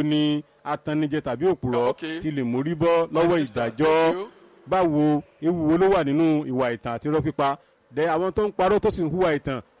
báwo ni atannijẹ tàbí òpùrọ̀ Okay. ti lè mórí bọ́ My lọ́wọ́ sister, ìdájọ́ thank you. báwo ewu wo ló wà nínú ìwà ìtàn àti irọ́ pípa dẹ àwọn tó ń parọ́ tó sì ń hùwà ìtàn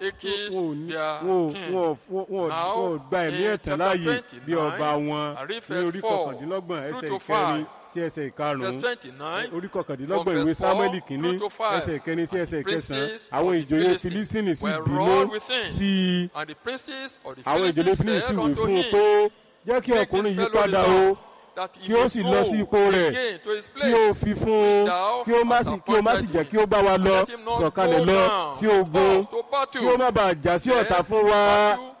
Achish, wọn ò ní- their wọn ò- king. wọn ò- wọn ò- wọn ò Now, gba ẹ̀mí in ẹ̀tàn chapter láàyè 29, bí ọba wọn I read ní verse orí 4 kọkàndínlọ́gbọ̀n through ẹsẹ̀ to ìkẹrin 5. sí ẹsẹ̀ Verse ìkarùn-ún 29. orí kọkàndínlọ́gbọ̀n from ìwé verse sámúẹ́lì four kínní through to five. ẹsẹ̀ ìkẹrin sí ẹsẹ̀ ìkẹsàn-án Princes àwọn of the ìjòyè Philistines filistini sì were bínú wroth with him. sí i And the princes of the àwọn ìjòyè Philistines filistini sì said wí unto fún un him, pé jẹ́ kí Make ọkùnrin this yìí fellow padà o return, that he kí ó may sì go lọ sí ipò rẹ̀ again to his kí place. ó fi fún un Thou kí ó má hast sì kí ó má sì appointed jẹ́ kí ó bá wa And lọ let him not sọ̀kalẹ̀ go lọ down sí ogun us to battle. kí ó má bàa jà sí ọ̀tá Lest fún wa battle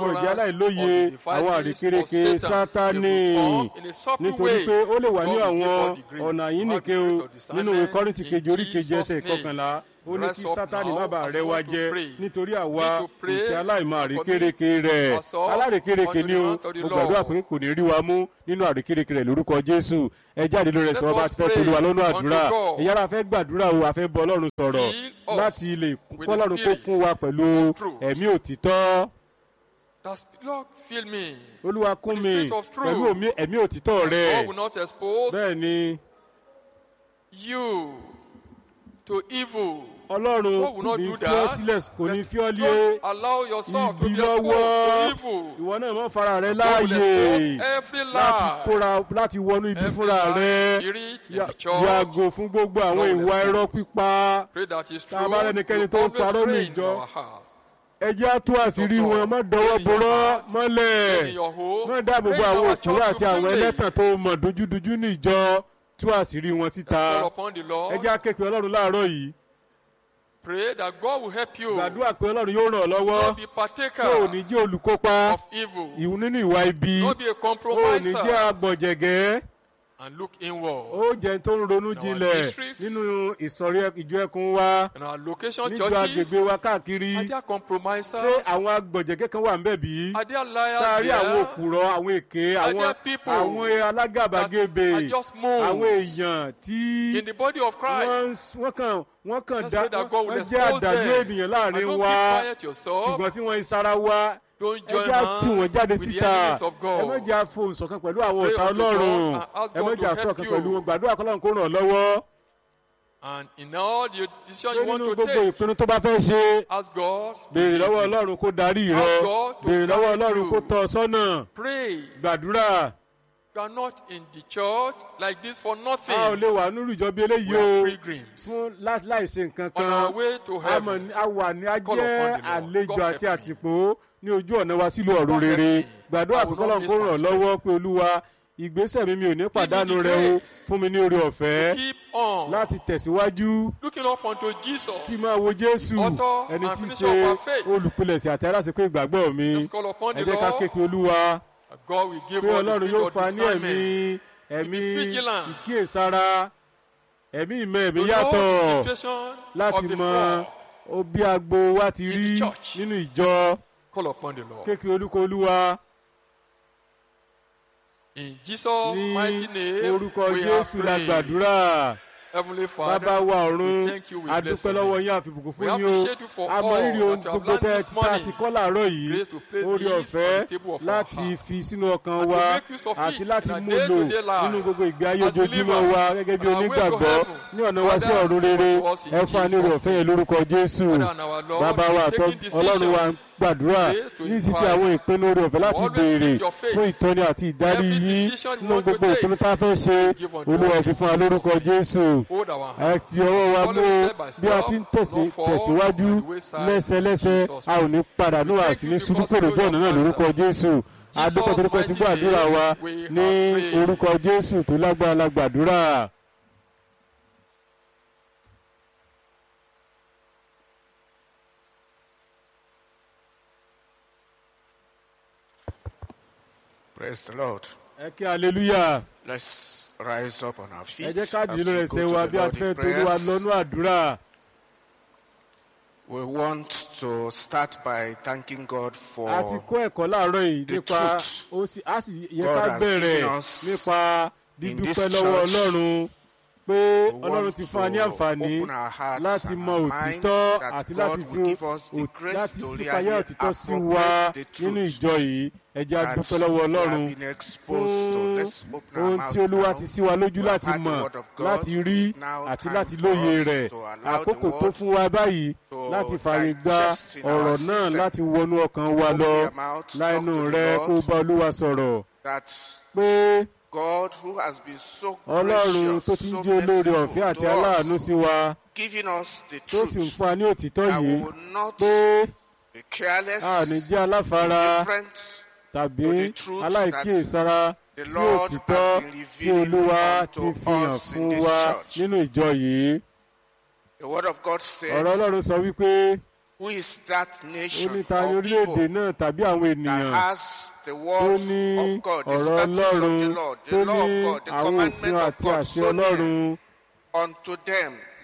gbọ́dọ̀ jẹ́ ignorant aláìlóye of the àwọn devices àrékérekè of Satan. sátánì They will come in a subtle nítorí way. pé ó lè wà ní God will give àwọn us the grace ọ̀nà to yìí have the nìkan o spirit of nínú ìwé discernment kọ́rìntì in kejì orí kejì Jesus' ẹsẹ̀ name. ìkọkànlá ó ní Rise kí up sátani now má bàa as rẹ we wa want to jẹ pray. nítorí àwa Need to kò pray sí aláìmọ and àrékérekè rẹ ourselves alárékérekè unto ni the o hands of the mo gbàdúrà Lord. pé kò ní rí wa mú nínú àrékérekè rẹ lórúkọ jésù ẹ jáde lórí ẹsẹ Let ọba us tí fẹ́ pray tolúwa lọ́nà unto àdúrà God. ìyára fẹ́ gbàdúrà o àfẹ́ bọ ọlọ́run sọ̀rọ̀ Fill us láti lè with the kọ́lọ́run kó spirit kún wa pẹ̀lú of truth. ẹ̀mí òtítọ́ That Lord, fill me. olúwa kún With the mi spirit of truth. pẹ̀lú omi- ẹ̀mí òtítọ́ rẹ God will not expose bẹ́ẹ̀ ni you to evil. ọlọ́run God will kò not ní do fi ọ́ that. sílẹ̀ kò ní fi ọ́ lé Don't allow yourself to ibi be exposed lọ́wọ́ to evil. ìwọ náà mọ́ fara rẹ God will láàyè expose every láti lie. kóra láti wọnú ibi Every fúnra lie rẹ spirit in Ya- the church. yàgò fún gbogbo àwọn Lord will ìwà expose. irọ́ pípa Pray that is true. Tá a bá rẹ́nikẹ́ni will tó ń always parọ́ ní reign in ìjọ, our hearts. ẹ jẹ́ á tú àṣírí Dr. wọn má dọwọ́ in your borọ́ heart, mọ́lẹ̀ in your home, má dáàbò bo pray in àwọn our òkúrò church àti àwọn supremely. ẹlẹ́tàn tó mọ̀ dojúdojú ní ìjọ tú àṣírí wọn Let's síta call upon the ẹ Lord. jẹ́ á ké pe ọlọ́run láàárọ̀ yìí Pray that God will help you gbàdúrà pé ọlọ́run yóò ràn ọ́ lọ́wọ́ not be partaker tó ò ní jẹ́ olùkópa of evil, ìwù nínú ìwà ibi not be a ó ní jẹ́ compromiser, agbọ̀jẹ̀gẹ́ and look inward. ó jẹ́ tó ń ronú In our jinlẹ̀ districts, nínú ìsọ̀rí ẹ- ìjọ ẹkùn wa In our location níjọ churches, agbègbè wa káàkiri are there ṣé compromisers? àwọn agbọ̀jẹ̀gẹ́ kan wà ń bẹ̀ bí? Are there liars sáárí àwọn there? òkùrọ̀ àwọn èké Are àwọn there people àwọn alágàbàgebè that are just moles àwọn èèyàn tí In the body of wọ́n Christ, wọ́n kàn wọ́n kàn Let's dá pray that God will wọ́n jẹ́ expose àdàlú them. ènìyàn and láàrin don't wa keep quiet yourself. ṣùgbọ́n tí wọ́n ìsara wa Don't ẹ join jẹ́ tí wọ́n hands jáde with the síta enemies of ẹ God. má jẹ́ àfohùn ṣọ̀kan pẹ̀lú àwọn Pray ọ̀tá unto ọlọ́run God and ask ẹ God má to jẹ́ help àṣọ̀kan you. pẹ̀lú wọn gbàdúrà kọ́lọ́run kó ràn ọ́ lọ́wọ́ And in all the decisions pé you want nínú to gbogbo take, ìpinnu tó bá fẹ́ ṣe ask God. to béèrè lead lọ́wọ́ you. ọlọ́run kó darí rẹ Ask God to béèrè lọ́wọ́ guide ọlọ́run you. kó tọ́ ọ sọ́nà Pray. gbàdúrà You are not in the church like this for a ò nothing. lè wà nínú ìjọ bí eléyìí We are o pilgrims fún lá- láì ṣe nǹkan on kan our way to a mọ̀ heaven. ní- a wà ní Call ajẹ́ upon the Lord. àlejò God àti help me. àtìpó ní ojú ọ̀nà wa sílùú ọ̀run God help rere me. gbàdúrà I pé will kọ́lọ́n not kó miss ràn my step. lọ́wọ́ pé olúwa ìgbésẹ̀ mi mi ò ní pàdánù the rẹ o grace fún mi ní orí ọ̀fẹ́ Keep on láti tẹ̀síwájú looking up unto Jesus. kí máa wo jésù Author ẹni and tí í finisher ṣe of our faith. olùpilẹ̀sẹ̀ àti aláṣepé ìgbàgbọ́ mi Let's call upon ẹ the jẹ́ ká ké Lord. pe olúwa that God will give pé us the ọlọ́run spirit yóò of fa ní ẹ̀mí discernment ẹ̀mí be vigilant. ìkíyèsára ẹ̀mí ìmọ̀ ẹ̀mí to know yàtọ̀ the situation láti of the mọ flock. ó bí agbo wa ti In rí the church. nínú ìjọ Call upon the Lord. kékeré olúkọ olúwa In Jesus' ní mighty name, orúkọ we are jésù la praying. gbàdúrà Heavenly bàbá Father, wa ọ̀run we thank you, we bless adúpẹ́ your lọ́wọ́ name. yín àfibùkún We fún yín o appreciate you for àmọ́ all rírì ohun that you have gbogbo learned tẹ́ this tá a morning. ti kọ́ làárọ̀ yìí Grace to place orí this ọ̀fẹ́ on the table of our láti heart. fi sínú ọkàn And to wa make use of àti it láti in our mú lò day-to-day life nínú gbogbo ìgbé ayé as ojoojúmọ́ believers wa gẹ́gẹ́ bí on our way to onígbàgbọ́ heaven. ní ọ̀nà wa sí Father, ọ̀run rere give us in ẹ fún wa ní orí Jesus' ọ̀fẹ́ yẹn lórúkọ jésù Father and our Lord, bàbá wa in àtọ́ taking decision, ọlọ́run wa ń gbàdúrà grace to ní sísẹ inquire. àwọn ìpinnu orí ọ̀fẹ́ láti Always béèrè seek your face. fún ìtọ́ni àti ìdarí Every yín decision you nínú want to gbogbo take, ìpinnu tá a fẹ́ ṣe give unto olúwa us fi in fún wa Jesus' lórúkọ name. jésù Hold our ẹ hand. ti ọwọ́ wa Follow mú step by bí a step, ti ń tẹ̀sí- not fall tẹ̀síwájú by the wayside. lẹ́sẹlẹ́sẹ Jesus' a ò ní padà ní We thank àsì ní you ṣubú because pèrè you bọ́ọ̀nù náà have lórúkọ answered. jésù adúpẹ́ torí pé ti gbọ́ àdúrà wa we ní have prayed. orúkọ jésù tó lágbára la gbàdúrà. Praise the Lord. ẹ kí hallelujah Let's rise up on our ẹ feet jẹ́ ká as dìde lórí we ẹsẹ̀ go wa to bí the a Lord ti fẹ́ in torí wa prayers. lọ́nú àdúrà. We want to start by thanking God a ti for kọ́ ẹ̀kọ́ láàárọ̀ yìí the nípa truth ó sì á sì yẹ God ká has bẹ̀rẹ̀ given us nípa in dídúpẹ́ this lọ́wọ́ church. ọlọ́run pé We ọlọ́run want ti fún wa ní to àǹfààní open our hearts láti and mọ our mind òtítọ́ that àti God láti will fi give us the ò- grace láti to sípayá really òtítọ́ sí wa appropriate the nínú truth ìjọ yìí ẹ jẹ́ a that dúpẹ́ lọ́wọ́ we ọlọ́run have been exposed to. fún Let's open our ohun mouth tí olúwa now. ti sí wa lójú We have láti heard the mọ̀ word of God. láti rí It's now àti time láti for lóye us rẹ̀ to allow the àkókò tó word fún wa báyìí to láti fààyè gba digest in our ọ̀rọ̀ náà system. láti wọnú ọkàn wa Open lọ your mouth, talk láìnú to the rẹ Lord. kó bá olúwa sọ̀rọ̀ that pé God who has been so ọlọ́run gracious, tó ti ń so jẹ́ olóore merciful ọ̀fẹ́ àti to aláàánú us, sí wa giving us the tó sì ń truth fún wa ní òtítọ́ that yìí we will not pé be careless, a ò ní jẹ́ aláfara indifferent. tàbí to the truth aláìkíyèsára the sí Lord òtítọ́ has been tí revealing olúwa unto ti fi hàn us in fún this wa church. nínú ìjọ yìí The word of God ọ̀rọ̀ says, ọlọ́run sọ wípé Who is that ó nation ní ta ni or orílẹ̀-èdè people náà tàbí àwọn that ènìyàn has the tó word ní of God, the ọ̀rọ̀ statutes of ọlọ́run the Lord, tó the law ní of God, the àwọn òfin commandment of àti God àṣẹ so near ọlọ́run unto them?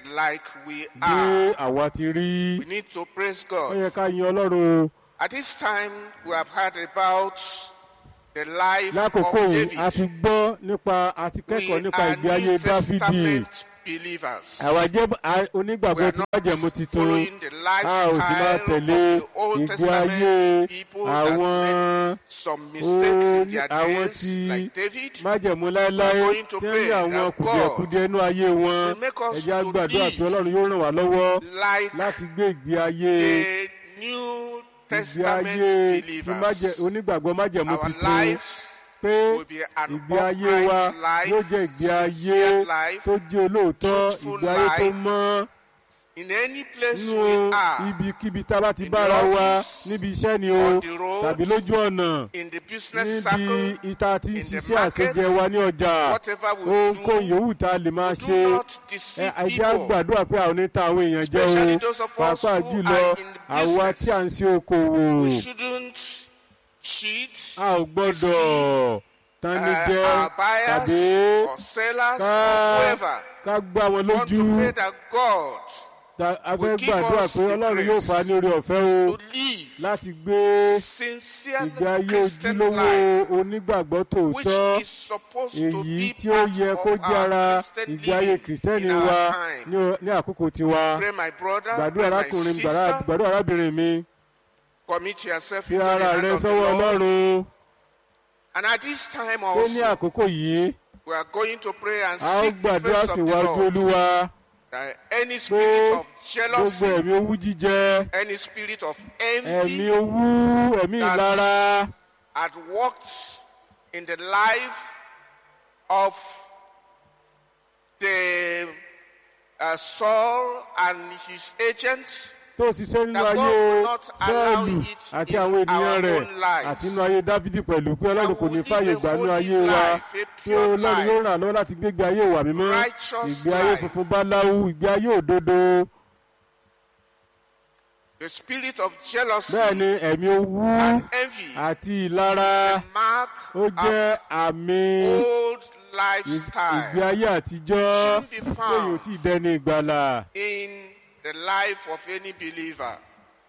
like we bí are. àwa ti rí We need to praise ó God. yẹ ká yin ọlọ́run o. At this time, we have heard about the life lákòókò of yìí a ti David. gbọ́ nípa a ti We kẹ́kọ̀ọ́ nípa are ìgbé ayé New dáfídì Testament believers. àwa jẹ́ a- We onígbàgbọ́ are tí not májẹ̀mú titun following the a ò sì máa lifestyle tẹ̀lé of the Old ìgbé ayé Testament people that àwọn made some mistakes in oní- their àwọn days, tí like David. májẹ̀mú láéláé We are going to tí ń pray rí àwọn that kùdìẹ̀kudiẹ inú ayé wọn will make us ẹ̀jẹ̀ to àgbàdo àti live ọlọ́run yóò ràn wá lọ́wọ́ Like láti gbé ìgbé ayé the New ìgbé Testament ayé tí májẹ̀- believers. onígbàgbọ́ májẹ̀mú Our titun lives pé will be an ìgbé ayé wa upright life, yóò jẹ́ ìgbé ayé sincere life, tó jẹ́ olóòótọ́ truthful ìgbé ayé tó life, mọ́ in any place nínú we are, ibikíbi tá a bá ti in bára the wa office, níbi iṣẹ́ ni o on the road, tàbí lójú ọ̀nà in the business níbi circle, ìta tí ń in the ṣiṣẹ́ market, àṣejẹ wa ní ọjà whatever we ohunkóhun do, yòówù tá a lè máa do ṣe not ẹ deceive ẹjẹ́ people. àgbàdua pé àwọn oníta àwọn èèyàn jẹ́ Especially o those of us pàápàá who jùlọ are in the àwa tí à ń business. ṣe okòwò We shouldn't cheat a ò gbọ́dọ̀ tani uh, jẹ́ our tàbí buyers or sellers or ká whoever. ká gbá wọn We want lójú to pray that God Ta- a will fẹ́ give gbàdúrà us pé the ọlọ́run yóò grace fà á ní orí ọ̀fẹ́ o to live láti gbé sincere ìgbé ayé Christian ojúlówó life, onígbàgbọ́ which tòótọ́ is supposed to èyí be tí ó part yẹ kó of jẹ́ ara our Christian ìgbé ayé living kìrìsìtẹ́nì in wa our time. ní o- ní àkókò tiwa Pray, my brother, gbàdúrà pray, my arákùnrin gbàrà- sister, gbàdúrà arábìnrin mi commit yourself fi into the ara hand rẹ of the sọ́wọ́ Lord. ọlọ́run And at this time pé ní also, àkókò yìí we are going to pray and a ó seek the gbàdúrà face of the síwájú Lord. olúwa That any pé spirit of gbogbo jealousy, ẹ̀mí owú jíjẹ any spirit of ẹ̀mí envy owú ẹ̀mí That's- ìlara had worked in the life of the uh, Saul and his agents, tó ṣiṣẹ́ nínú That God ayé will not allow sọ́ọ̀lù it àti in àwọn ènìyàn our rẹ̀ own lives. àti inú ayé dávidi pẹ̀lú pé ọlọ́run That kò ní we fàyè live a gbà nínú holy ayé wa life, a tí pure ọlọ́run yóò life, ràn lọ́wọ́ láti gbégbé ayé ìwà mímọ́ righteous ìgbé ayé life. funfun báláwú ìgbé ayé òdodo the spirit of jealousy bẹ́ẹ̀ ni ẹ̀mí owú and envy àti ìlara a mark ó jẹ́ of àmì old ìgbé lifestyle ayé àtijọ́ Shouldn't be tí found. èyí ò tí ì dẹni ìgbàlà in the life of any believer.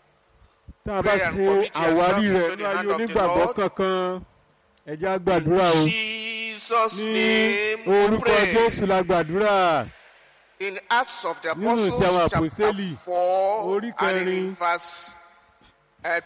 tá a bá Pray and ṣe commit yourself àwárí into rẹ̀ the ní ayé hand of the onígbàgbọ́ Lord. kankan ẹ̀jẹ̀ á gbàdúrà o In Jesus' ní name we orúkọ pray. jésù la gbàdúrà. In Acts of the Nínú Apostles, ìṣe àwọn chapter àpòstélì, 4, orí and in kẹrin, verse uh,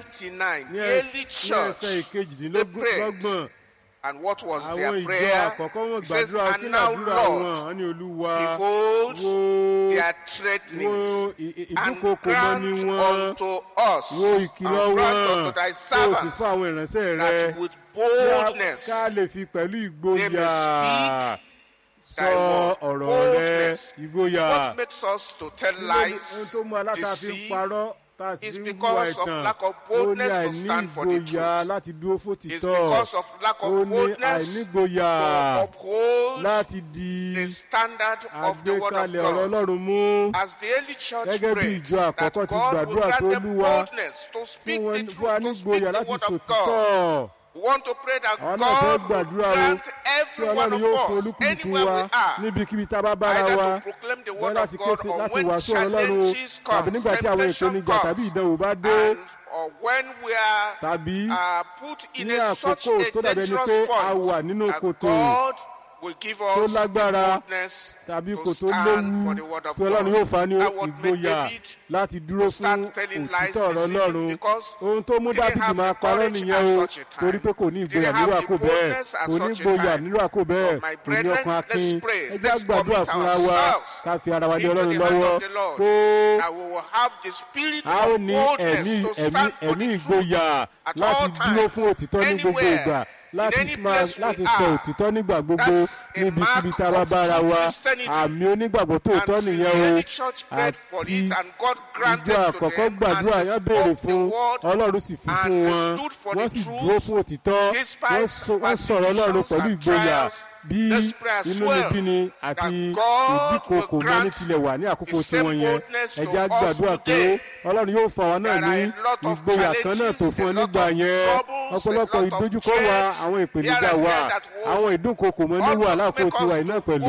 29, ní the ẹ- early ní ẹsẹ̀ church, they ìkejìdínlọ́gbọ̀n prayed. and what was àwọn their ìjọ prayer? àkọ́kọ́ wọn It says, gbàdúrà kí and now, làdúrà Lord, wọn wọn ní olúwa behold wo their wo threatenings, ì- ì- and ìdúnkokò mọ́ grant ní wọn unto us, wo ìkìlọ̀ and grant wọn unto thy kó o sì servants, fún àwọn ìránṣẹ́ rẹ that with kí a- boldness ká lè fi pẹ̀lú they may ìgboyà speak sọ thy word. ọ̀rọ̀ rẹ Boldness. ìgboyà What makes us to tell Kí ló ní- ohun lies, tó mú aláta fi ń deceive, parọ́ tá a sì is fi ń because hùwà of ẹ̀tàn lack of ó ní boldness to àìní stand for the ìgboyà truth. láti dúró is fòtítọ́ because of lack ó of ní boldness àìnígboyà to uphold láti di the standard of the word of àgbékalẹ̀ ọ̀rọ̀ God. ọlọ́run mú As the early church Gẹ́gẹ́ bí prayed ìjọ that àkọ́kọ́ ti God will gbàdúrà grant pé them Olúwa boldness to fún speak wọn the fún wa truth, to speak nígboyà the láti word of God. sòtítọ́ We want to pray that àwọn náà fẹ́ God will gbàdúrà o grant tí every one ọlọ́run yóò fún of us, olúkúlùkù anywhere wa we are, níbikíbi tá a bá bára either wa to proclaim the bẹ́ẹ̀ word láti of God kése or láti when wàásù ọ̀rọ̀ ọlọ́run o challenges tàbí come, nígbà tí àwọn temptation ìpèníjà tàbí comes, ìdánwò bá dé and or when we are tàbí uh, put in ní a, such àkókò a tó dàbí ẹni pé dangerous a wà point nínú that kòtò God will give tó us lágbára boldness tàbí to kò tó stand léwu for the word of tí ọlọ́run yóò God. fa ní That would make ìgboyà David láti dúró to start fún telling lies, òtítọ́ ọ̀rọ̀ deceiving, ọlọ́run because ohun tó mú he didn't dáfídì have máa the parọ́ courage nìyẹn o at such a time. torí pé kò ní He ìgboyà didn't nírú have the àkó bẹ́ẹ̀ boldness at kò ní such a ìgboyà time. nírú àkó bẹ́ẹ̀ But my kò ní brethren, ọkàn akin let's pray. ẹ jẹ́ Let's àgbàdúrà commit fúnra wa ourselves ká fi ara wa ní into ọlọ́run the hand lọ́wọ́ of the Lord. kó That we will have the spirit a ó of ní boldness ẹ̀mí to ẹ̀mí stand for ẹ̀mí the ìgboyà truth at láti all dúró times, fún òtítọ́ ní gbogbo anywhere, ìgbà in láti any máa place we láti are. sọ òtítọ́ nígbà gbogbo That's a níbikíbi mark tá a bá of bára true wa Christianity. àmì onígbàgbọ́ tòótọ́ And the nìyẹn o early church prayed for àti it and God granted ìjọ to àkọ́kọ́ them gbàdúrà and yẹn they béèrè spoke the fún word ọlọ́run sì fi and fún they wọn stood for wọ́n the sì truth dúró fún òtítọ́ despite wọ́n sọ- wọ́n sọ̀rọ̀ ọlọ́run persecutions pẹ̀lú and ìgboyà trials. bí Let's pray as inú well níbí ni àti that God ìdíkokò will mọ́ ní grant tilẹ̀ wà ní àkókò the same tiwọn yẹn boldness ẹ to jẹ́ á us gbàdúrà pé today. ọlọ́run yóò fà wá náà There ní are a lot of ìgboyà kan náà tó challenges, fún ọ a lot nígbà of yẹn troubles, a ọ̀pọ̀lọpọ̀ lot of ìdojúkọ wa threats àwọn ìpèníjà here and wa there that will àwọn ìdúnkokò mọ́ ní wà almost lákòókò make tiwa us yìí náà to pẹ̀lú go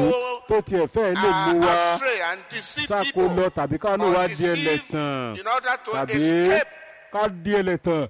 tó tiẹ̀ fẹ́ lè mú uh, wa astray and deceive sáko people lọ tàbí ká ló or wá di deceive ẹlẹ́tàn in order to tàbí escape. ká di ẹlẹ́tàn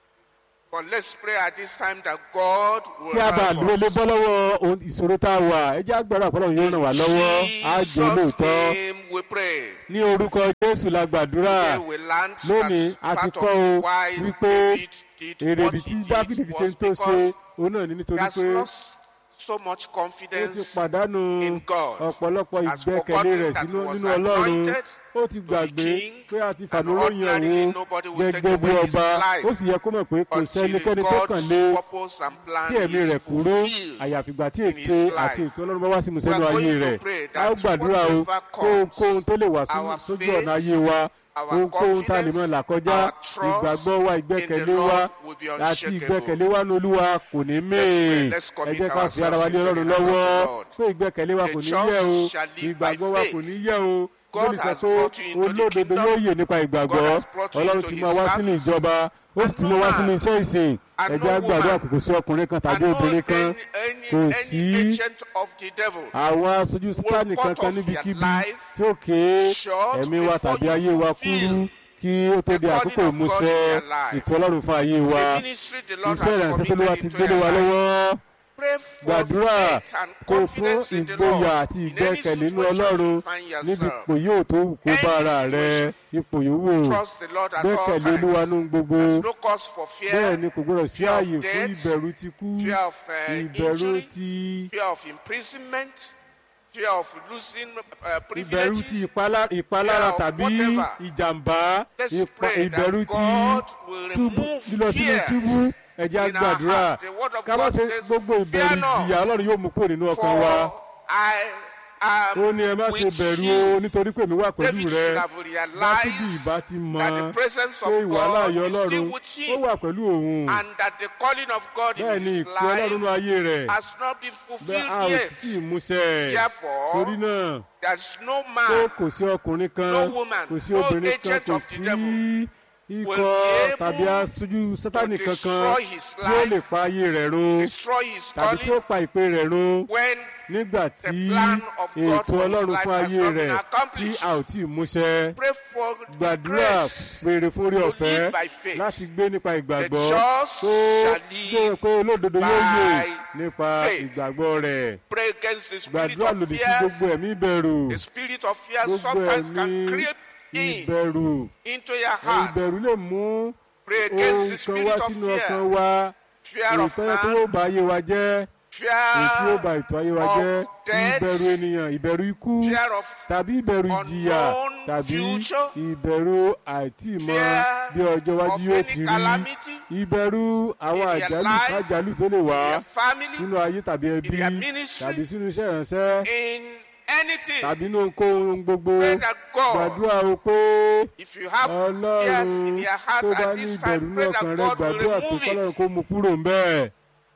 But let's pray at this time that God will kí a bá help lè lè us. bọ́ lọ́wọ́ ohun ìṣòro tá a wà ẹ jẹ́ àgbàdo àpọ̀lọ́ yóò ràn wá lọ́wọ́ á jẹ́ Jesus' lóòótọ́ name we pray. ní orúkọ jésù la gbàdúrà Today we learned lónìí a that ti part kọ́ o of why wípé David did èrèdí what tí he dáfídì did fi ṣe ń was tó ṣe because òun náà ní he nítorí has pé lost so much ó ti confidence pàdánù in God. ọ̀pọ̀lọpọ̀ Has ìgbẹ́kẹ̀lé forgotten rẹ̀ that sínú he was nínú ọlọ́run anointed ó ti to be gbàgbé king, pé a ti and fàmúròyìn ordinarily òun nobody will take gẹ́gẹ́ bí away his ọba life ó sì yẹ kó mọ̀ pé kò until sẹ́nikẹ́ni tó kàn God's lé purpose and plan kí ẹ̀mí is rẹ̀ kúrò fulfilled. àyàfìgbà tí in ète his life. àti ètò ọlọ́run bá wá sí We musẹ́nu are ayé going to rẹ̀ pray a ó that gbàdúrà o whatever comes, kóhunkóhun tó lè wá sí- our sójú faith, ọ̀nà ayé wa our ohunkóhun tá a lè mọ̀ là kọjá our trust ìgbàgbọ́ wa in ìgbẹ́kẹ̀lé the wa Lord will be àti unshakable. ìgbẹ́kẹ̀lé wa ní olúwa kò ní mẹ́ẹ̀ let's ẹ commit jẹ́ ká fi ara wa lé ourselves into ọlọ́run the hand of lọ́wọ́ the Lord. pé ìgbẹ́kẹ̀lé wa The kò ní just yẹ̀ o shall live by ìgbàgbọ́ wa faith. kò ní yẹ̀ o God lórí sọ has pé brought you into the olódodo kingdom. yóò yè nípa ìgbàgbọ́ God has brought you ọlọ́run into ti his máa wá sínú service. ìjọba ó sì ti mú wá And no sínú man, iṣẹ́ ìsìn and ẹ no jẹ́ àgbàdo woman, àkókò sí ọkùnrin kan And tàbí no obìnrin kan any, any, kò any sí agent of the devil àwọn aṣojú sítánì cut kankan off your níbikíbi life tí ó ké short ẹ̀mí wa before tàbí you ayé wa fulfill kúrú kí ó tó the di calling àkókò of God ìmúṣẹ in your life. ètò ọlọ́run fún ayé wa The ministry the Lord iṣẹ́ has ìrànṣẹ́ tó ló wá committed ti into gbélé your wa life. lọ́wọ́ Pray for gbàdúrà faith and kó fún confidence in the Lord. ìgboyà àti In any ìgbẹ́kẹ̀lé nínú situation ọlọ́run you find níbi yourself. ipò yóò tó wù kó bá Any ara rẹ situation. ipò yòówù Trust the Lord at all gbẹ́kẹ̀lé olúwa times. nínú gbogbo There's no cause for bẹ́ẹ̀ fear, ni kò gbọdọ̀ sí fear of ààyè fún death, ìbẹ̀rù ti kú fear of uh, ìbẹ̀rù injury, ti fear of imprisonment, fear of losing uh, ìbẹ̀rù ti privileges. ìpalá- ìpalára fear of tàbí whatever. ìjàmbá Let's ìpa- pray ìbẹ̀rù that ti God will túbú remove lílọ sínú fear túbú ẹ̀jẹ̀ in our àgbàdúrà heart. The word of ká má God ṣe says, gbogbo ìbẹ̀rù "Fear not, ìjìyà ọlọ́run yóò mú kúrò nínú ọkàn wa For I am ó ní ẹ má ṣe with bẹ̀rù you. o nítorí pé èmi wà pẹ̀lú David rẹ should have dáfídì realized ìbá ti mọ that the presence pé of ìwà God láàyè is still ọlọ́run with ó him wà pẹ̀lú òun and that the calling of God bẹ́ẹ̀ in ni his ìpè ọlọ́run nínú life ayé rẹ̀ has not been bẹ́ẹ̀ fulfilled a ò yet. sì tí ì múṣẹ Therefore, torí náà There's no pé man kò sí ọkùnrin kan no woman, kò sí no obìnrin kan agent kò of the sí devil ikọ̀ will be able tàbí aṣojú sátánì to kankan destroy his tí ó lè life, pa ayé rẹ̀ run destroy his tàbí tí ó calling pa ìpè rẹ̀ run when nígbà the tí plan of God ètò for his ọlọ́run life fún has ayé not been rẹ̀ tí accomplished. a ò tí ì múṣẹ pray for the gbàdúrà grace pèrè fún orí to ọ̀fẹ́ live by faith. láti gbé nípa ìgbàgbọ́ The just tó shall gbé live pé olódodo yóò yè by nípa faith. ìgbàgbọ́ rẹ̀ Pray against the spirit gbàdúrà of lòdì sí fear. gbogbo ẹ̀mí ìbẹ̀rù The spirit of fear gbogbo sometimes can ẹ̀mí creep in ìbẹ̀rù into your heart. ìbẹ̀rù lè mú Pray ohun against the kan spirit wá of sínú ọkàn fear. wa Fear of ìtọ́jú tó man, ó ba ayé wa jẹ́ èyí tí ó ba fear ètò ayé wa of jẹ́ death, ìbẹ̀rù ènìyàn ìbẹ̀rù ikú fear of tàbí ìbẹ̀rù ìjìyà unknown tàbí future, ìbẹ̀rù àìtíìmọ̀ fear bí ọjọ́ iwájú of yóò any ti rí calamity ìbẹ̀rù àwọn in your àjálù life, kájálù tó lè wá your family, sínú ayé tàbí ẹbí your ministry, tàbí sínú iṣẹ́ ìránṣẹ́ in anything. tàbí inú ohunkóhun gbogbo Pray that God, gbàdúrà o pé if you have fears in ọlọ́run your heart tó bá at ní this ìbẹ̀rù time, ní pray ọkàn that rẹ God will gbàdúrà pé remove kọ́lọ́run it. kó mú kúrò ń bẹ́ẹ̀.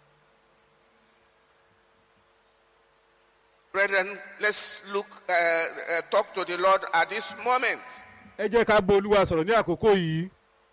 Brethren, let's look, uh, uh, talk to the Lord at this moment. ẹ jẹ́ ká bá olúwa sọ̀rọ̀ ní àkókò yìí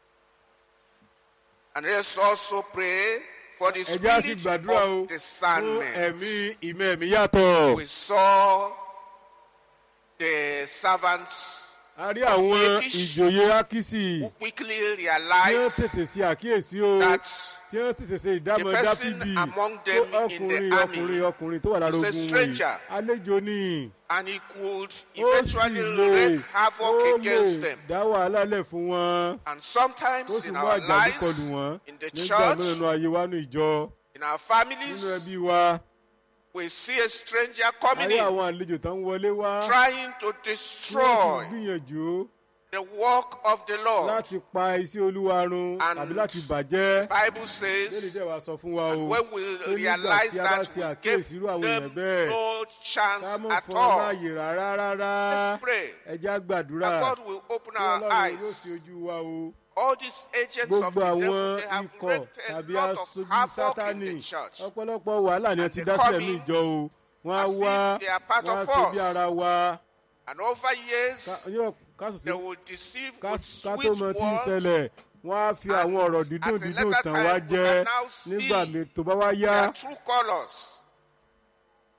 And let's also pray for the ẹ jẹ́ á sì spirit gbàdúrà o of fún discernment. ẹ̀mí ìmọ̀ ẹ̀mí yàtọ̀. We saw the servants a rí àwọn Akish. ìjòyè ákísì who quickly tí wọ́n realized tètè ṣe àkíyèsí o that tí wọ́n tètè ṣe ìdámọ̀ the person dáfídì among tó them in the ọkùnrin army ọkùnrin ọkùnrin tó wà lára is a ogun wọ̀nyí stranger. àlejò ni and he could ó sì eventually lè wreak ó havoc against lè them. dá wàhálà lẹ̀ fún wọn And ó sometimes sì in mú our àjàdí lives, kọlù wọn in the nígbà church, náà nínú ayé wa nínú ìjọ in our nínú families, ẹbí wa we see a stranger a coming rí in, àwọn àlejò tó ń wọlé wá trying to tí wọ́n destroy sì gbìyànjú the work of the Lord. láti pa iṣẹ́ olúwa run And tàbí láti bàjẹ́ Bible lórí says, dẹ̀ wá sọ fún wa o and when we pé nígbà realize tí a bá that, ṣe we àkíyèsí give irú àwọn èèyàn them bẹ́ẹ̀ no chance ká mọ̀ at fún ọ all. láàyè rárá rárá Let's pray ẹ jẹ́ á gbàdúrà that God will open kí our ọlọ́run yóò eyes. ṣe ojú wa o All these agents of gbogbo the àwọn devil, they have ikọ̀ wreaked a tàbí lot of aṣojú havoc in sátánì the church. ọ̀pọ̀lọpọ̀ wàhálà ni wọ́n And ti they dá come sílẹ̀ ní in ìjọ o wọ́n á as if wá they are part wọ́n á of ṣe bí us. ara wa And over years, Ká- yóò- ká sì they sí- will deceive ká with ká tó sweet mọ tí ń words. ṣẹlẹ̀ wọ́n á fi And àwọn ọ̀rọ̀ dídùn at a dídùn later tàn time, wá we jẹ can now see nígbà mi- tó bá wá yá Their true colors.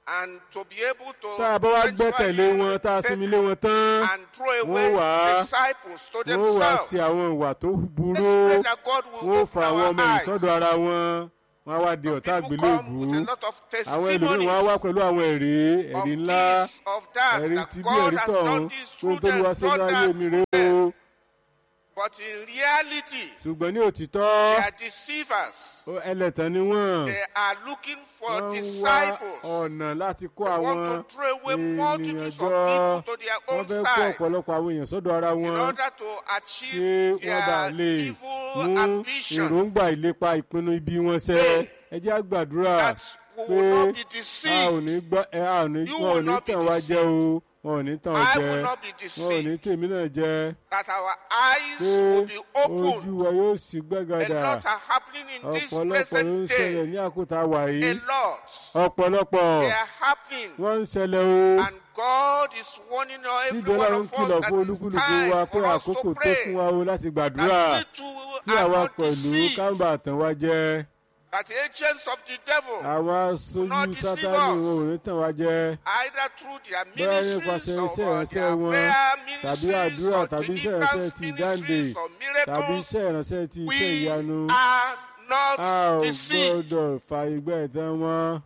and to be able to tá a bá wá gbẹ́kẹ̀lé wọn tá a sinmi lé wọn tán and throw away wọ́n wá disciples to wọ́n wá themselves. sí àwọn ìwà tó burú Let's pray that God will wọ́n fa open àwọn our ọmọ ẹ̀yìn eyes. sọ́dọ̀ ara wọn wọ́n á wá di ọ̀tá People come àgbélébùú with a lot of àwọn ẹlòmíràn wọn á wá testimonies pẹ̀lú àwọn ẹ̀rí of ẹ̀rí ńlá this, of that, ẹ̀rí that tí bí God ẹ̀rí has tọ̀hún done this tó through tó ní wá them, sínú done ayé that mi through rè them. o But in reality, ṣùgbọ́n ní òtítọ́ they are deceivers. ó ẹlẹ́tàn ni wọ́n They are looking for wọ́n ń wá disciples. ọ̀nà láti kó They àwọn want to throw away ènìyàn multitudes jọ of people to their wọ́n own fẹ́ kó side ọ̀pọ̀lọpọ̀ àwọn èèyàn sọ́dọ̀ ara in wọn order to kí achieve wọ́n bá their lè evil mú ambition. èròǹgbà ìlépa ìpinnu ibi wọn ṣẹ Pray ẹ jẹ́ àgbàdúrà That we pé will not be a ò deceived. ní gbọ́ ẹ a ò ní You wọn ò will ní not be tàn wá jẹ o wọn ò ní tàn I jẹ will not be wọn ò ní deceived. tèmi náà jẹ That our eyes pé will be ojú open. wa yóò sì A gbẹ́gàdà lot are happening in this ọ̀pọ̀lọpọ̀ ló ń present ṣẹlẹ̀ day. ní àkótá wà A yìí lot. ọ̀pọ̀lọpọ̀ They are happening. wọ́n ń ṣẹlẹ̀ o And God is warning every síbi one ọlọ́run of kìlọ̀ us that fún it's olúkúlùkù wa time pé for us àkókò to tó fún pray. wa o láti gbàdúrà That we too kí are àwa not pẹ̀lú deceived. kámbà tàn wá jẹ That agents of the devil, àwọn aṣojú not deceive sátánì us. wọn ò ní tàn wá jẹ either through their bẹ́ẹ̀ ministries nípasẹ̀ or iṣẹ́ uh, ìránṣẹ́ their wọn prayer tàbí ministries àdúrà or tàbí iṣẹ́ ìránṣẹ́ deliverance ti ìdáǹdè ministries or tàbí miracles, iṣẹ́ ìránṣẹ́ ti iṣẹ́ we ìyanu are a not ò deceived. gbọ́dọ̀ fa ìgbẹ́ ẹ̀tàn wọn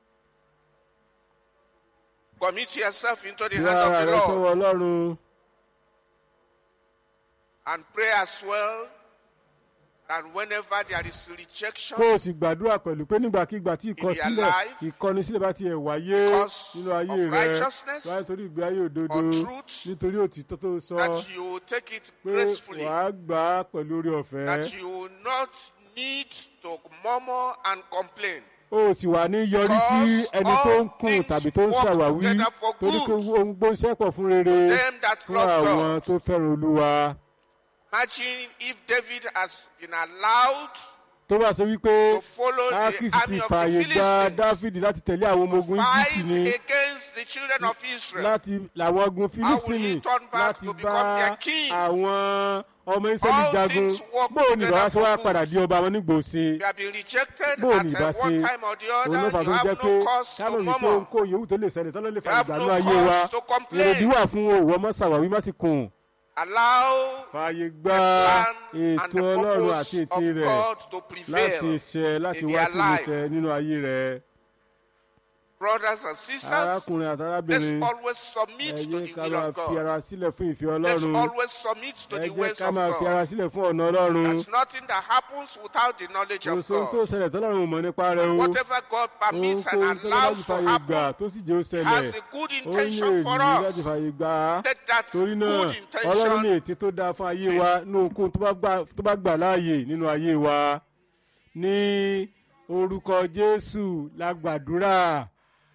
Commit yourself into the bí hand ara of the rẹ Lord sọ́wọ́ ọlọ́run and pray as well that whenever there is rejection kó o sì gbàdúrà pẹ̀lú pé nígbàkigbà tí ìkọsílẹ̀ life, ìkọnisílẹ̀ bá tiẹ̀ wáyé because nínú ayé of rẹ righteousness wáyé torí ìgbé ayé òdodo or truth, nítorí òtítọ́ tó sọ that you will take it pé gracefully, wàá gbà á pẹ̀lú orí ọ̀fẹ́ that you will not need to murmur and complain. o sì wà ní yọrí sí Because ẹni tó ń all kùn things tàbí tó ń work ṣàwáwí together for torí pé good ohun gbóńsẹ́pọ̀ fún rere Them that fún love àwọn God. tó fẹ́ràn olúwa Imagine if David has been allowed tó bá sọ wípé to follow the akisi army ti of the fààyè gba Philistines dáfídì láti tẹ̀lé àwọn ọmọ to ogun íjíbítì ni fight against the children of Israel. láti làwọn ogun filistini turn back láti to become bá their king? àwọn ọmọ israẹli All jagun things work bóò ní ìbára together sọ wá for padà good. di ọba wọn nígbòsí You have been rejected bóò at ní uh, ìbá one ṣe time or the òun ló other. fà You tó jẹ́ have pé no cause to kámọ̀ ní pé murmur. ohunkóhun yòówù tó lè ṣẹlẹ̀ tọ́lọ́ lè You fa have ìgbàlú no ayé wa cause to complain. èrèdí wà fún òwò ọmọ sàwáwí má sì kùn Allow fààyè gba plan and ètò the ọlọ́run purpose àti ète of rẹ̀ God to láti prevail. ṣẹ láti in wá their sí life. ìmúṣẹ nínú ayé rẹ̀ Brothers and sisters, arákùnrin àti let's arábìnrin always ẹ submit to jẹ́ the ká will máa of fi ara God. sílẹ̀ fún ìfẹ́ Let's ọlọ́run always submit to ẹ the jẹ́ ways ká of máa fi ara God. sílẹ̀ fún ọ̀nà ọlọ́run There's nothing that happens without the knowledge of oṣù tó God. ṣẹlẹ̀ tọ́lọ́run ò mọ̀ nípa rẹ̀ o Whatever God permits and ohunkóhun tó láti allows to fààyè gbà happen tó sì jẹ́ ó He ṣẹlẹ̀ has a good ó ní intention for èyí láti us. fààyè gbà á Let that torí náà good ọlọ́run ní intention ètí tó dáa fún ayé wa ní ohunkóhun tó bá gbà- tó bá gbà láàyè nínú ayé wa ní orúkọ jésù la gbàdúrà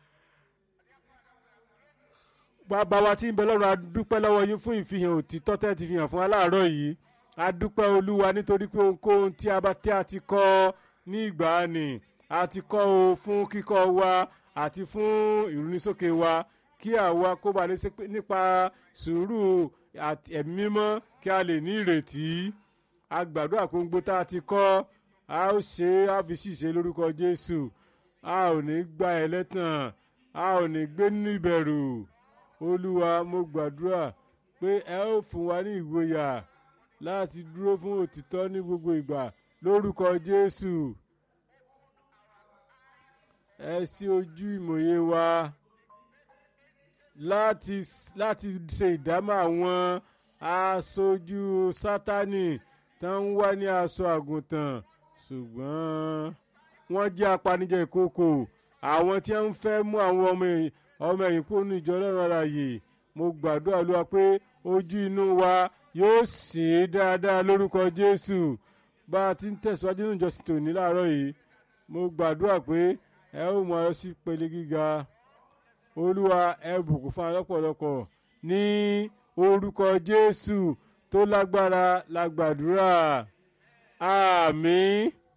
bàbá wa tí ń bẹ lọ́run a dúpẹ́ lọ́wọ́ yín fún ìfihàn òtítọ́ tẹ́ ti fi hàn fún aláàárọ̀ yìí a dúpẹ́ olúwa nítorí pé ohunkóhun tí a bá tí a ti kọ́ ní ìgbàanì a ti kọ́ o fún kíkọ́ wa àti fún ìrúnisókè wa kí àwa kó ba lè ṣe pé nípa sùúrù àti ẹ̀mí mímọ́ kí a lè ní ìrètí a gbàdúrà pé gbogbo tá a ti kọ́ a ó ṣe é a fi ṣìṣe lórúkọ jésù a ò ní gba ẹlẹ́tàn a ò ní gbé nínú ìbẹ̀rù olúwa mo gbàdúrà pé ẹ ó fún wa ní ìgboyà láti dúró fún òtítọ́ ní gbogbo ìgbà lórúkọ jésù ẹ ṣí ojú ìmòye wa láti láti ṣe ìdámọ̀ àwọn aṣojú sátánì tó ń wá ní aṣọ àgùntàn ṣùgbọ́n wọ́n jẹ́ apanijẹ ìkókò àwọn tí wọ́n ń fẹ́ mú àwọn ọmọ ẹ̀yìn ọmọ ẹ̀yìn kúrò ní ìjọ ọlọ́run ara yìí mo gbàdúrà olúwa pé ojú inú wa yóò sì í dáadáa lórúkọ jésù bá a ti ń tẹ̀síwájú nínú ìjọsìn tòní láàárọ̀ yìí mo gbàdúrà pé ẹ ó mú ọ sí pele gíga olúwa ẹ bùkún fún alọ́pọ̀lọpọ̀ ní orúkọ jésù tó lágbára la gbàdúrà àmín.